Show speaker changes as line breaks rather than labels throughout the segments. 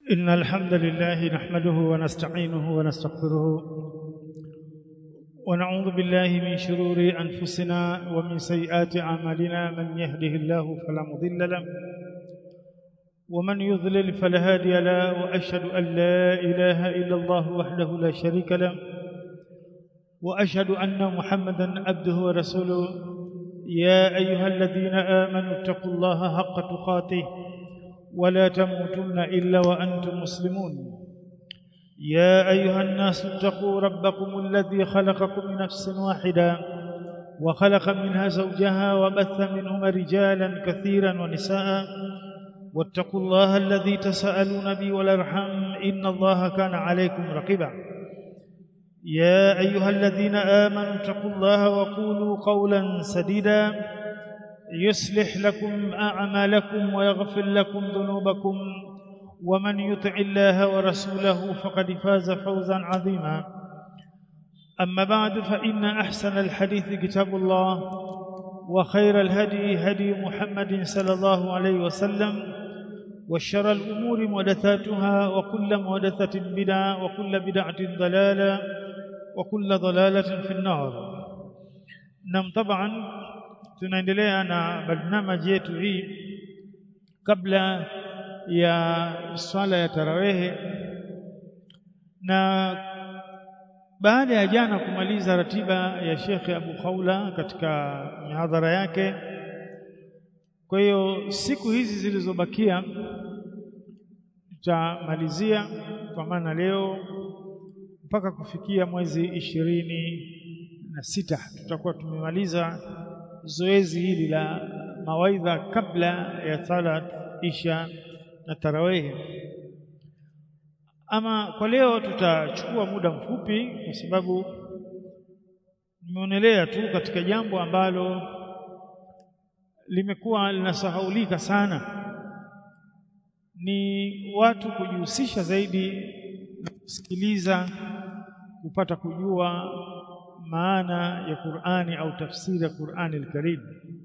إن الحمد لله نحمده ونستعينه ونستغفره ونعوذ بالله من شرور أنفسنا ومن سيئات أعمالنا من يهده الله فلا مضل له ومن يضلل فلا هادي له وأشهد أن لا إله إلا الله وحده لا شريك له وأشهد أن محمدا عبده ورسوله يا أيها الذين آمنوا اتقوا الله حق تقاته ولا تموتن إلا وأنتم مسلمون يا أيها الناس اتقوا ربكم الذي خلقكم من نفس واحدة وخلق منها زوجها وبث منهما رجالا كثيرا ونساء واتقوا الله الذي تساءلون به والأرحم إن الله كان عليكم رقيبا يا أيها الذين آمنوا اتقوا الله وقولوا قولا سديدا يصلح لكم أعمالكم ويغفر لكم ذنوبكم ومن يطع الله ورسوله فقد فاز فوزا عظيما أما بعد فإن أحسن الحديث كتاب الله وخير الهدي هدي محمد صلى الله عليه وسلم وشر الأمور محدثاتها وكل محدثة بدعة وكل بدعة ضلالة وكل ضلالة في النار نعم طبعا tunaendelea na barnamaji yetu hii kabla ya swala ya tarawehe na baada ya jana kumaliza ratiba ya Shekhe Abu Khawla katika mihadhara yake kwa hiyo siku hizi zilizobakia tutamalizia kwa maana leo mpaka kufikia mwezi ishirini na sita tutakuwa tumemaliza zoezi hili la mawaidha kabla ya salat isha na tarawehe. Ama kwa leo tutachukua muda mfupi, kwa sababu nimeonelea tu katika jambo ambalo limekuwa linasahaulika sana, ni watu kujihusisha zaidi na kusikiliza, kupata kujua maana ya Qur'ani au tafsiri ya Qur'ani al-Karim.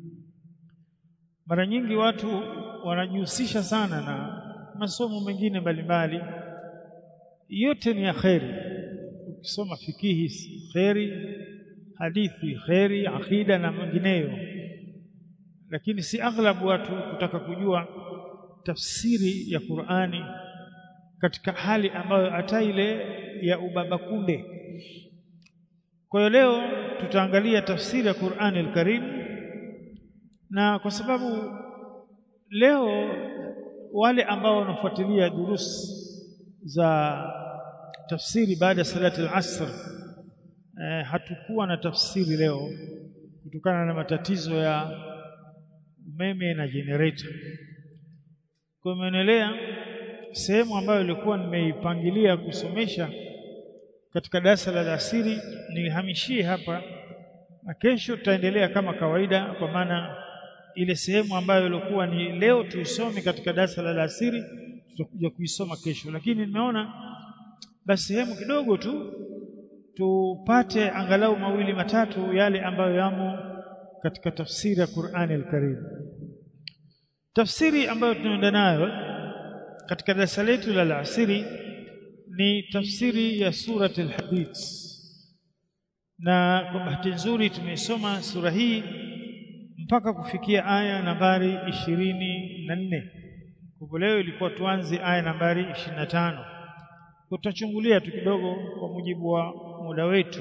Mara nyingi watu wanajihusisha sana na masomo mengine mbalimbali, yote ni ya kheri. Ukisoma fikihi kheri, hadithi kheri, akida na mengineyo, lakini si aghlabu watu kutaka kujua tafsiri ya Qur'ani katika hali ambayo hata ile ya ubaba kunde kwa hiyo leo tutaangalia tafsiri ya Qur'ani al-Karim na kwa sababu leo wale ambao wanafuatilia durus za tafsiri baada ya salati al-asr eh, hatukuwa na tafsiri leo kutokana na matatizo ya umeme na generator. Kwa imeendelea sehemu ambayo ilikuwa nimeipangilia kusomesha katika darasa la alasiri nihamishie hapa na kesho tutaendelea kama kawaida kwa maana ile sehemu ambayo ilikuwa ni leo tuisome katika darasa la alasiri tutakuja kuisoma kesho lakini nimeona basi sehemu kidogo tu tupate angalau mawili matatu yale ambayo yamo katika tafsiri ya Qur'ani al-Karim tafsiri ambayo tunaenda nayo katika darasa letu la alasiri ni tafsiri ya surat al-Hadid na kwa bahati nzuri tumesoma sura hii mpaka kufikia aya nambari ishirini na nne kwa leo ilikuwa tuanze aya nambari ishirini na tano tutachungulia tu kidogo kwa mujibu wa muda wetu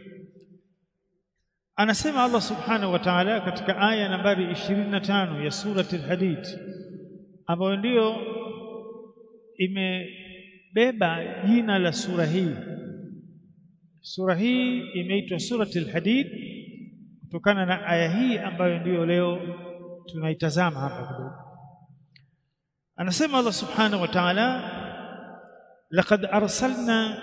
anasema Allah subhanahu wa ta'ala katika aya nambari ishirini na tano ya surat al-Hadid ambayo ndiyo ime beba jina la sura hii. Sura hii imeitwa Suratul Hadid kutokana na aya hii ambayo ndiyo leo tunaitazama hapa kidogo. Anasema Allah Subhanahu wa Ta'ala, laqad arsalna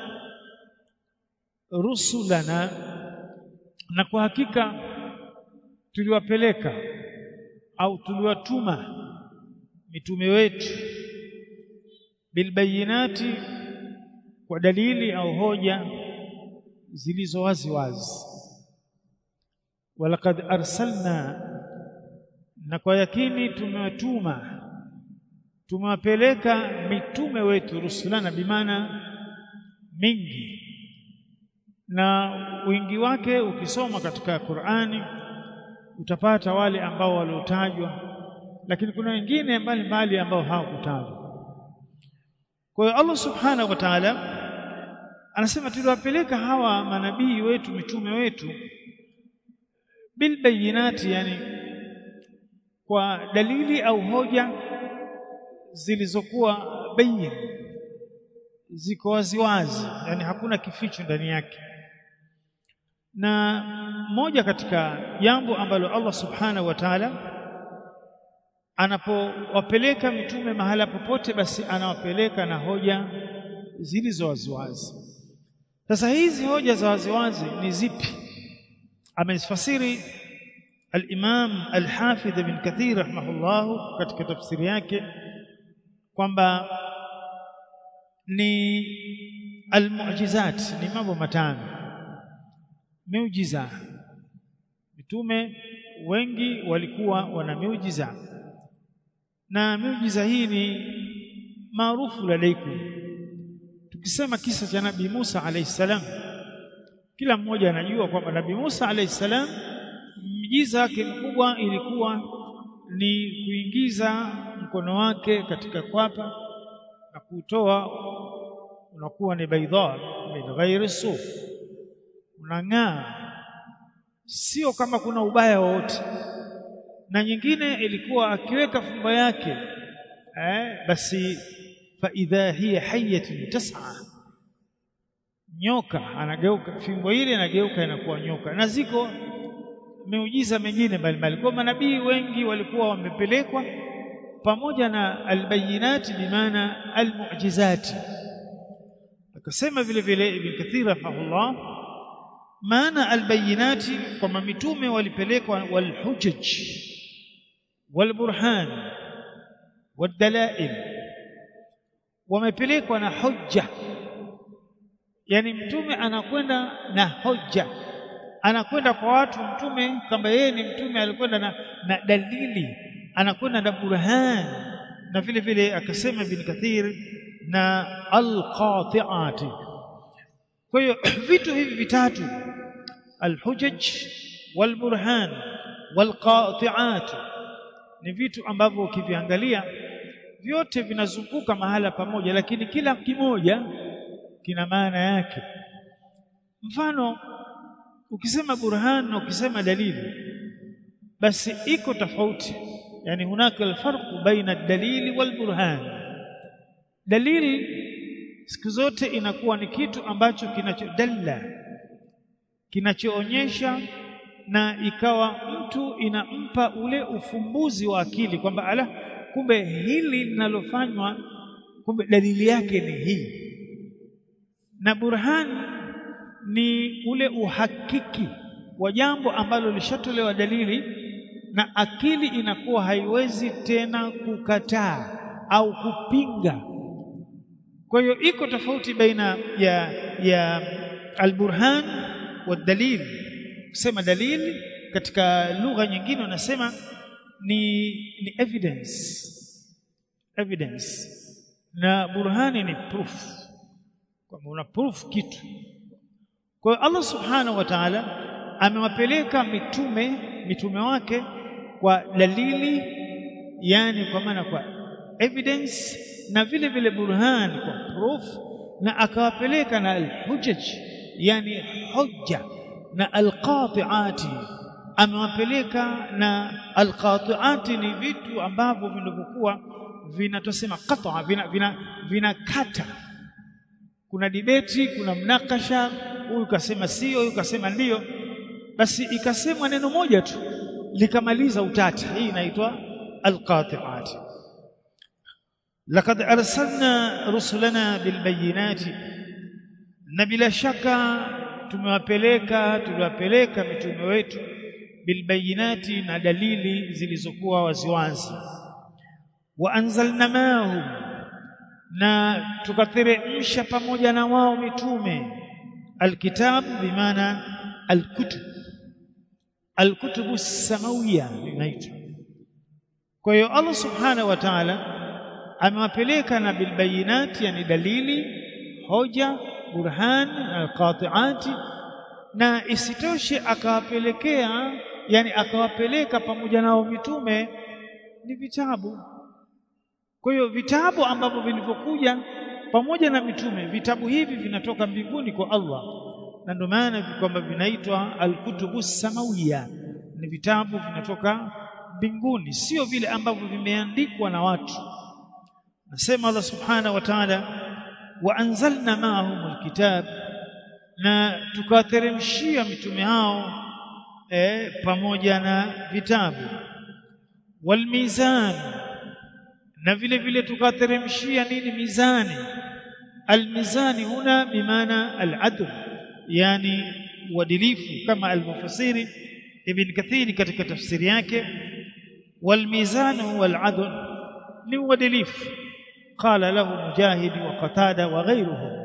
rusulana, na kwa hakika tuliwapeleka au tuliwatuma mitume wetu bilbayinati kwa dalili au hoja zilizo wazi wazi walaqad arsalna na kwa yakini tumewatuma tumewapeleka mitume wetu rusulana bimana mingi na wingi wake ukisoma katika Qur'ani utapata wale ambao waliotajwa lakini kuna wengine mbalimbali ambao hawakutajwa kwa hiyo Allah subhanahu wa ta'ala anasema tuliwapeleka hawa manabii wetu mitume wetu bilbayinati yani kwa dalili au hoja zilizokuwa bayin ziko waziwazi yani hakuna kificho ndani yake na moja katika jambo ambalo Allah subhanahu wa ta'ala anapowapeleka mitume mahala popote basi anawapeleka na hoja zilizo waziwazi sasa hizi hoja za waziwazi ni zipi amezifasiri al-Imam al-Hafidh ibn Kathir rahimahullah katika tafsiri yake kwamba ni al-mu'jizat ni mambo matano miujiza mitume wengi walikuwa wana miujiza na miujiza hii ni maarufu ladaikum tukisema kisa cha nabii Musa alayhi salam kila mmoja anajua kwamba nabii Musa alayhi salam miujiza yake mkubwa ilikuwa ni kuingiza mkono wake katika kwapa na kutoa unakuwa ni baidha min ghairi suf unang'aa sio kama kuna ubaya wowote na nyingine ilikuwa akiweka fumbo yake eh, basi fa idha hiya hayatun tas'a nyoka anageuka fimbo ile inageuka inakuwa nyoka na ziko miujiza mingine mbalimbali kwa manabii wengi walikuwa wamepelekwa pamoja na albayinati bimaana almu'jizati akasema vile vile ibn kathir rahimahullah maana albayinati kwamba mitume walipelekwa walhujaj walburhan wadalail wamepelekwa na hujja yani mtume anakwenda na hoja anakwenda kwa watu mtume kama yeye ni mtume alikwenda na, na dalili anakwenda na burhan na vile vile akasema ibn kathir na alqati'ati kwa hiyo vitu hivi vitatu alhujaj walburhan walqati'at ni vitu ambavyo ukiviangalia vyote vinazunguka mahala pamoja lakini kila kimoja kina maana yake mfano ukisema burhan na ukisema dalili basi iko tofauti yani hunaka alfarqu baina dalili walburhan dalili siku zote inakuwa ni kitu ambacho kinachodalla kinachoonyesha na ikawa mtu inampa ule ufumbuzi wa akili kwamba ala kumbe hili linalofanywa kumbe dalili yake ni hii na burhan ni ule uhakiki wa jambo ambalo lishatolewa dalili na akili inakuwa haiwezi tena kukataa au kupinga kwa hiyo iko tofauti baina ya ya alburhan wa dalil kusema dalili katika lugha nyingine unasema ni ni evidence evidence na burhani ni proof kwamba una proof kitu kwa hiyo Allah subhanahu wa ta'ala amewapeleka mitume mitume wake kwa dalili yani kwa maana kwa evidence na vile vile burhan kwa proof na akawapeleka na alhujaj yani hujja na alqati'ati amewapeleka na alqati'ati ni vitu ambavyo vinavyokuwa vinatosema qata vina, vina, vinakata kuna dibeti kuna mnakasha huyu kasema sio huyu kasema ndiyo basi ikasemwa neno moja tu likamaliza utata hii inaitwa alqati'at laqad arsalna rusulana bilbayinati na bila shaka tumewapeleka tuliwapeleka mitume wetu bilbayinati na dalili zilizokuwa waziwazi wa anzalna mahum na tukateremsha pamoja na wao mitume alkitab bimaana alkutub alkutubu samawiya inaitwa kwa hiyo Allah subhanahu wa ta'ala amewapeleka na bilbayinati yani dalili hoja burhan alqati'ati na isitoshe akawapelekea yani akawapeleka pamoja nao mitume ni vitabu kwa hiyo vitabu ambavyo vilivyokuja pamoja na mitume vitabu hivi vinatoka mbinguni kwa Allah na ndio maana kwamba vinaitwa alkutubu samawiya ni vitabu vinatoka mbinguni sio vile ambavyo vimeandikwa na watu nasema Allah subhanahu wa ta'ala wa anzalna ma'ahum alkitab na tukawateremshia mitume hao e, pamoja na vitabu walmizan na vile vile tukawateremshia nini mizani almizani huna bimaana aladl yani uadilifu kama almufassiri ibn kathiri katika tafsiri yake والميزان هو العدل ni uadilifu qala lahu mujahid wa qatada wa ghayruhum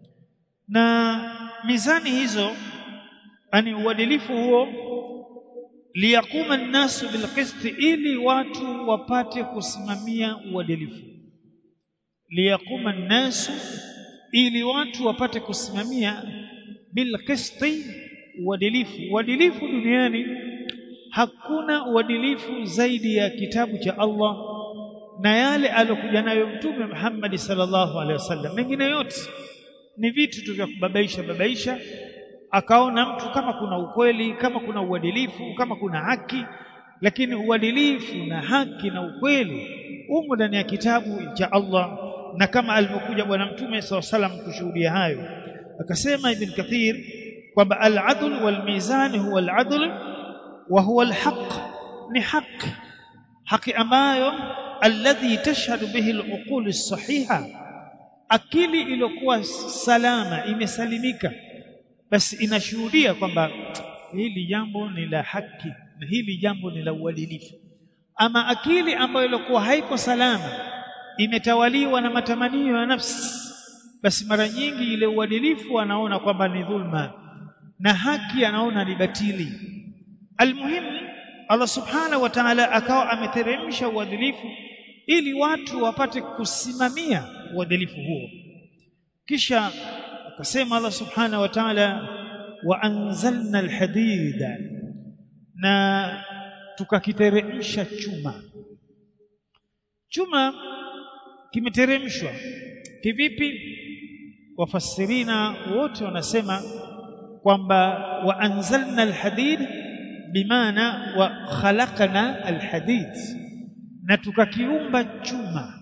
na mizani hizo ani uadilifu huo liyakuma an-nasu bilqist ili watu wapate kusimamia uadilifu liyakuma an-nasu ili watu wapate kusimamia bilqist uadilifu uadilifu duniani hakuna uadilifu zaidi ya kitabu cha Allah na yale aliyokuja nayo mtume Muhammad sallallahu alaihi wasallam mengine yote ni vitu tu vya kubabaisha babaisha akaona mtu kama kuna ukweli kama kuna uadilifu kama kuna haki lakini uadilifu na haki na ukweli umo ndani ya kitabu cha Allah na kama alivyokuja bwana mtume sallallahu alaihi wasallam kushuhudia hayo akasema ibn kathir kwamba al-adl wal mizan huwa al-adl wa huwa al-haq ni haki haki ambayo alladhi tashhadu bihi al-uqul as-sahiha akili iliyokuwa salama imesalimika basi inashuhudia kwamba hili jambo ni la haki na hili jambo ni la uadilifu ama akili ambayo ilikuwa haiko salama imetawaliwa na matamanio ya nafsi basi mara nyingi ile uadilifu anaona kwamba ni dhulma na haki anaona ni batili almuhimu Allah subhanahu wa ta'ala akawa ameteremsha uadilifu ili watu wapate kusimamia uadilifu huo kisha akasema Allah subhanahu wa ta'ala wa anzalna alhadida na tukakiteremsha chuma chuma kimeteremshwa kivipi wafasirina wote wanasema kwamba wa anzalna alhadid bimaana wa khalaqna alhadid na tukakiumba chuma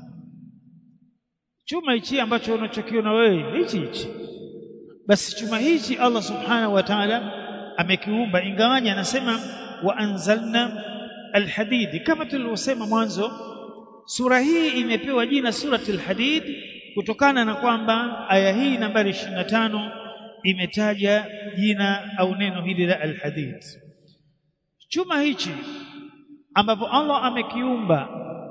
chuma hichi ambacho unachokiona wewe hichi hichi basi chuma hichi Allah subhanahu wa ta'ala amekiumba ingawaje anasema wa anzalna alhadid kama tulivyosema mwanzo sura hii imepewa jina suratul hadid kutokana na kwamba aya hii nambari 25 imetaja jina au neno hili la alhadid chuma hichi ambapo Allah amekiumba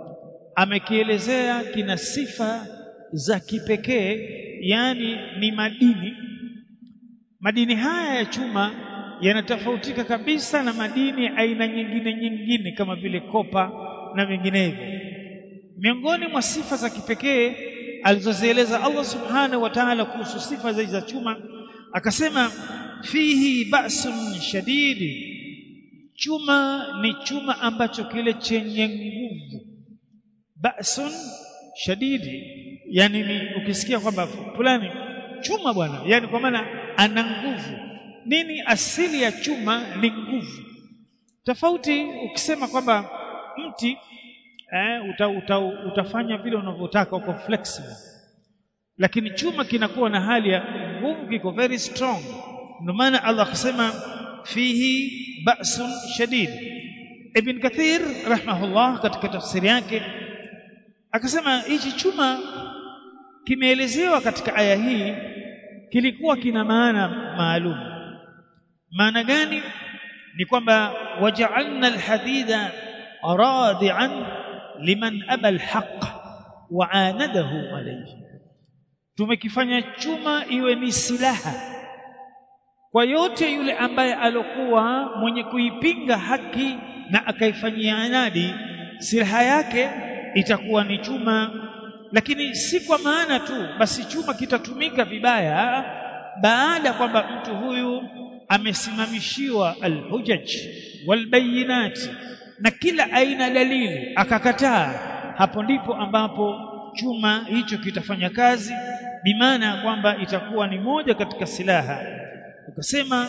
amekielezea kina sifa za kipekee yani ni madini madini haya ya chuma yanatofautika kabisa na madini aina nyingine nyingine kama vile kopa na vinginevyo miongoni mwa sifa za kipekee alizozieleza Allah subhanahu wa ta'ala kuhusu sifa za chuma akasema fihi ba'sun shadidi chuma ni chuma ambacho kile chenye nguvu ba'sun shadidi yani ni ukisikia kwamba fulani chuma bwana yani kwa maana ana nguvu nini asili ya chuma ni nguvu tofauti ukisema kwamba mti eh, uta, uta, utafanya vile unavyotaka uko flexible lakini chuma kinakuwa na hali ya nguvu kiko very strong ndio maana Allah akasema fihi ba'sun shadid ibn kathir rahimahullah katika tafsiri yake akasema hichi chuma kimeelezewa katika aya hii kilikuwa kina maana maalum maana gani ni kwamba waja'alna alhadida radi'an liman aba alhaq wa anadahu alayhi tumekifanya chuma iwe ni silaha kwa yote yule ambaye alokuwa mwenye kuipinga haki na akaifanyia anadi silaha yake itakuwa ni chuma lakini si kwa maana tu basi chuma kitatumika vibaya baada kwamba mtu huyu amesimamishiwa alhujaj walbayinat na kila aina dalili akakataa hapo ndipo ambapo chuma hicho kitafanya kazi bimaana kwamba itakuwa ni moja katika silaha ukasema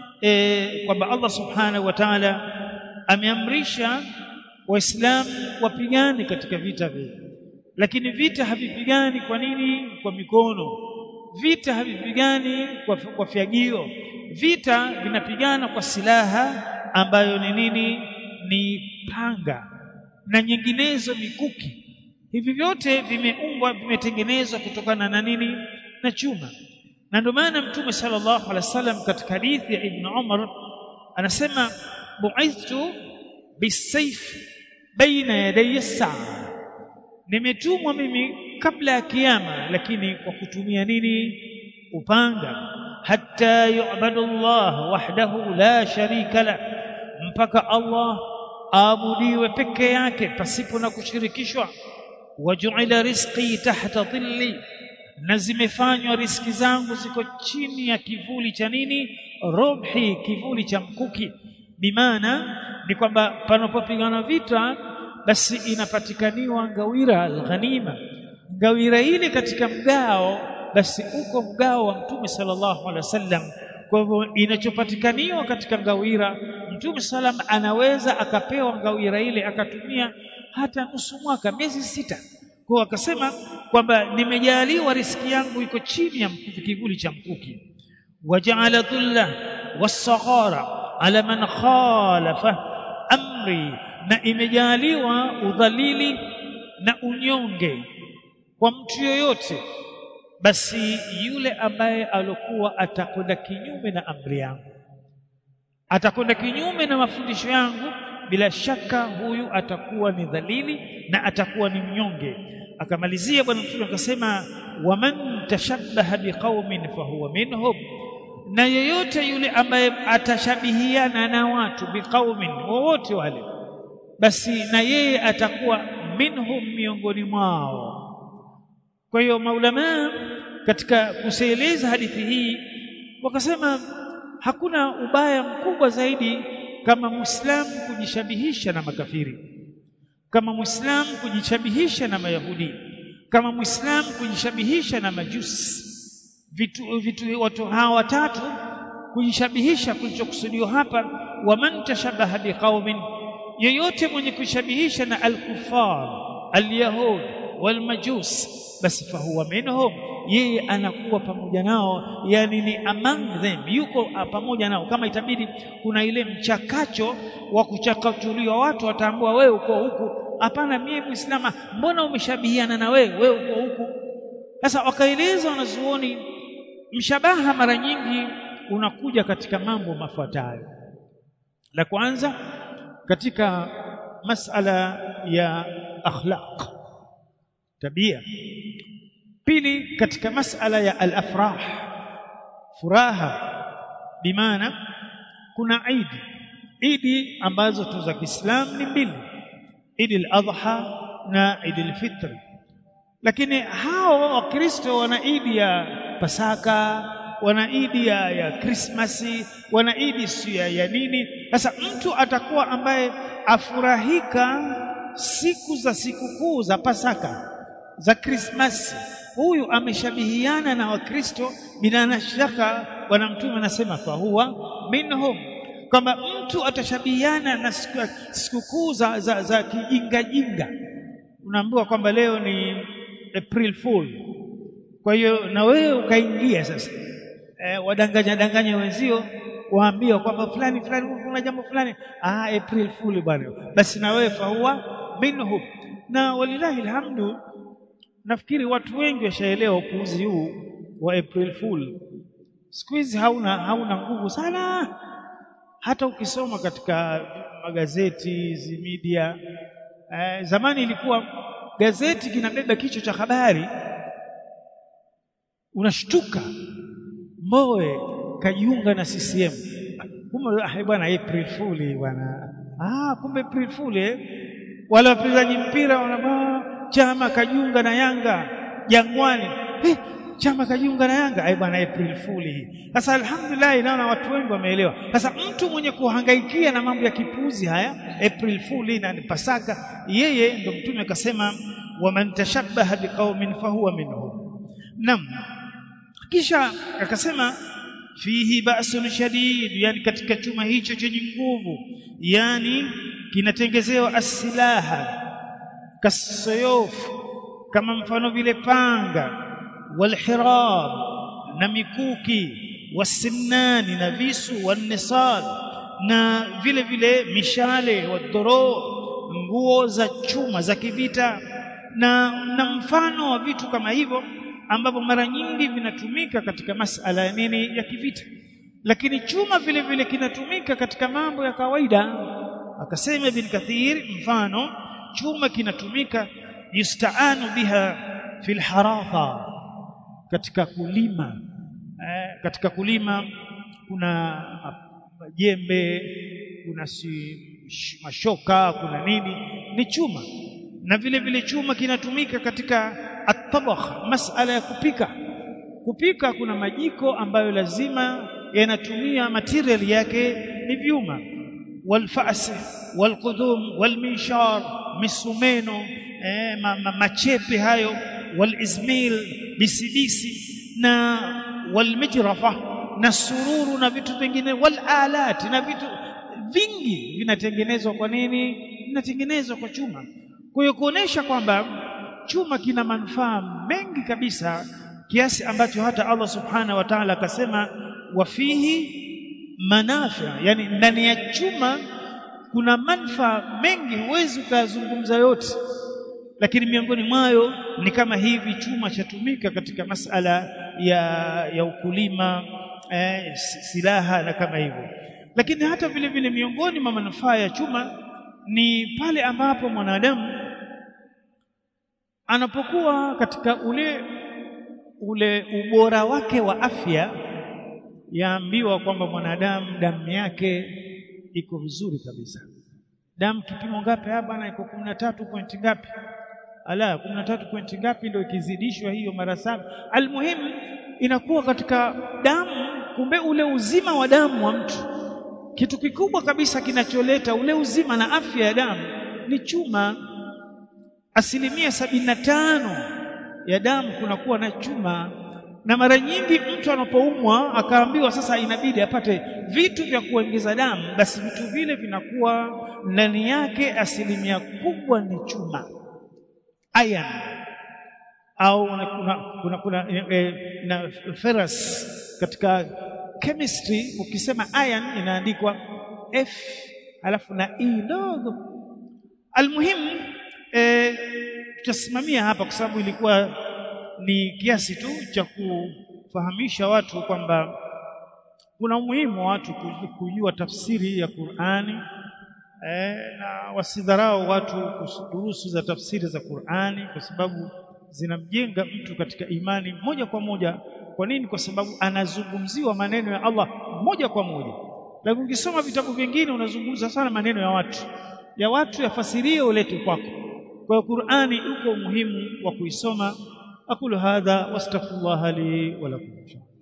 e, kwamba Allah subhanahu wa ta'ala ameamrisha waislamu wapigane katika vita vile lakini vita havipigani kwa nini kwa mikono vita havipigani kwa, kwa fyagio vita vinapigana kwa silaha ambayo ni nini ni panga na nyinginezo mikuki hivi vyote vimeumbwa vimetengenezwa kutokana na nini na chuma na ndio maana mtume sallallahu alaihi wasallam katika hadithi ya ibn Umar anasema bu'ithtu bisayf baina yaday as-saa nimetumwa mimi kabla ya kiyama lakini kwa kutumia nini upanga hatta yu'badu Allah wahdahu la sharika la mpaka Allah aabudiwe peke yake pasipo na kushirikishwa waju'ila rizqi tahta dhilli na zimefanywa riski zangu ziko chini ya kivuli cha nini robhi kivuli cha mkuki bimaana ni kwamba panapopigana vita basi inapatikaniwa ngawira alghanima ngawira ile katika mgao basi uko mgao wa mtume sallallahu alaihi wasallam kwa hivyo inachopatikaniwa katika ngawira mtume sallam anaweza akapewa ngawira ile akatumia hata nusu mwaka miezi sita kwa akasema kwamba nimejaliwa riski yangu iko chini ya mkuki kivuli cha mkuki waja'ala dhulla was-saghara ala man khalafa amri na imejaliwa udhalili na unyonge kwa mtu yoyote basi yule ambaye alokuwa atakwenda kinyume na amri yangu atakwenda kinyume na mafundisho yangu bila shaka huyu atakuwa ni dhalili na atakuwa ni mnyonge akamalizia bwana mtume akasema waman tashabbaha biqaumin fahuwa minhum na yeyote yule ambaye atashabihiana na watu biqaumin wowote wale basi na yeye atakuwa minhum miongoni mwao kwa hiyo maulama katika kusieleza hadithi hii wakasema hakuna ubaya mkubwa zaidi kama muislamu kujishabihisha na makafiri kama muislamu kujishabihisha na mayahudi kama muislamu kujishabihisha na majusi vitu, vitu watu hawa watatu kujishabihisha kilichokusudiwa hapa waman tashabaha biqaumin yeyote mwenye kushabihisha na alkufar alyahud walmajus basi fahuwa minhum yeye anakuwa pamoja nao yani ni among them yuko pamoja nao kama itabidi kuna ile mchakacho wa kuchakachuliwa watu wataambua wewe uko huku hapana mimi muislama mbona umeshabihiana na wewe wewe uko huku sasa wakaeleza wanazuoni mshabaha mara nyingi unakuja katika mambo mafuatayo la kwanza katika masala ya akhlaq tabia pili katika masala ya al-afrah furaha bimaana kuna idi idi ambazo tu za Kiislamu ni mbili idi al-adha na idi al-fitr lakini hao wakristo wana idi ya pasaka wana idi ya, ya krismasi wana idi si ya, ya nini sasa mtu atakuwa ambaye afurahika siku za sikukuu za pasaka za krismasi huyu ameshabihiana na wakristo bila shaka bwana mtume anasema fahuwa minhum kwamba mtu atashabihiana na sikukuu za, za, za kijingajinga unaambiwa kwamba leo ni April Fool kwa hiyo na wewe ukaingia sasa e, wadanganya danganya wenzio waambia kwamba fulani fulani kuna jambo fulani ah April Fool bwana basi na wewe fahuwa minhum na walilahi alhamdu nafikiri watu wengi washaelewa upuuzi huu wa April Fool siku hizi hauna hauna nguvu sana hata ukisoma katika magazeti hizi media eh, zamani ilikuwa gazeti kinabeba kichwa cha habari unashtuka Mbowe kajiunga na CCM kumbe ah bwana April Fool bwana ah kumbe April Fool eh wale wachezaji mpira wanavaa chama kajiunga na Yanga Jangwani eh, chama kajiunga na Yanga ai bwana April Fool hii sasa alhamdulillah naona watu wengi wameelewa sasa mtu mwenye kuhangaikia na mambo ya kipuzi haya April Fool na Pasaka yeye ndo mtume akasema waman tashabbaha biqaumin fahuwa minhum nam kisha akasema fihi ba'sun shadid yani katika chuma hicho chenye nguvu yani kinatengezewa asilaha kasayuf kama mfano vile panga walhirab na mikuki wasinani na visu wanisal na vile vile mishale wadhoro nguo za chuma za kivita na, na mfano wa vitu kama hivyo ambavyo mara nyingi vinatumika katika masala ya nini ya kivita lakini chuma vile vile kinatumika katika mambo ya kawaida akasema ibn kathir mfano chuma kinatumika yustaanu biha fil haratha katika kulima eh, katika kulima kuna jembe kuna si mashoka kuna nini ni chuma na vile vile chuma kinatumika katika at-tabakh masala ya kupika kupika kuna majiko ambayo lazima yanatumia material yake ni vyuma walfasi walqudum walminshar misumeno eh, ma, ma, machepe hayo walizmil bisibisi na walmijrafa na sururu na vitu vingine walalat na vitu vingi vinatengenezwa kwa nini vinatengenezwa kwa chuma kwa hiyo kuonesha kwamba chuma kina manufaa mengi kabisa kiasi ambacho hata Allah subhana wa ta'ala akasema wafihi manafia yani ndani ya chuma kuna manufaa mengi huwezi ukazungumza yote lakini miongoni mwayo ni kama hivi chuma chatumika katika masala ya ya ukulima eh, silaha na kama hivyo lakini hata vile vile miongoni mwa manufaa ya chuma ni pale ambapo mwanadamu anapokuwa katika ule ule ubora wake wa afya yaambiwa kwamba mwanadamu damu yake iko vizuri kabisa damu kipimo ngapi hapa bwana iko 13 point ngapi ala 13 point ngapi ndio ikizidishwa hiyo mara saba almuhimu inakuwa katika damu kumbe ule uzima wa damu wa mtu kitu kikubwa kabisa kinacholeta ule uzima na afya ya damu ni chuma asilimia sabini na tano ya damu kunakuwa na chuma na mara nyingi mtu anapoumwa akaambiwa sasa inabidi apate vitu vya kuongeza damu basi vitu vile vinakuwa ndani yake asilimia kubwa ni chuma iron au kuna kuna, kuna e, na ferrous katika chemistry ukisema iron inaandikwa F alafu na E ndogo almuhimu e, tutasimamia hapa kwa sababu ilikuwa ni kiasi tu cha kufahamisha watu kwamba kuna umuhimu wa watu kujua tafsiri ya Qur'ani eh, na wasidharau watu kudurusu za tafsiri za Qur'ani kwa sababu zinamjenga mtu katika imani moja kwa moja. Kwa nini? Kwa sababu anazungumziwa maneno ya Allah moja kwa moja, lakini ukisoma vitabu vingine unazungumza sana maneno ya watu ya watu yafasirie ulete kwako. Kwa hiyo Qur'ani uko umuhimu wa kuisoma. aqulu hadha wastaghfirullah li wa lakum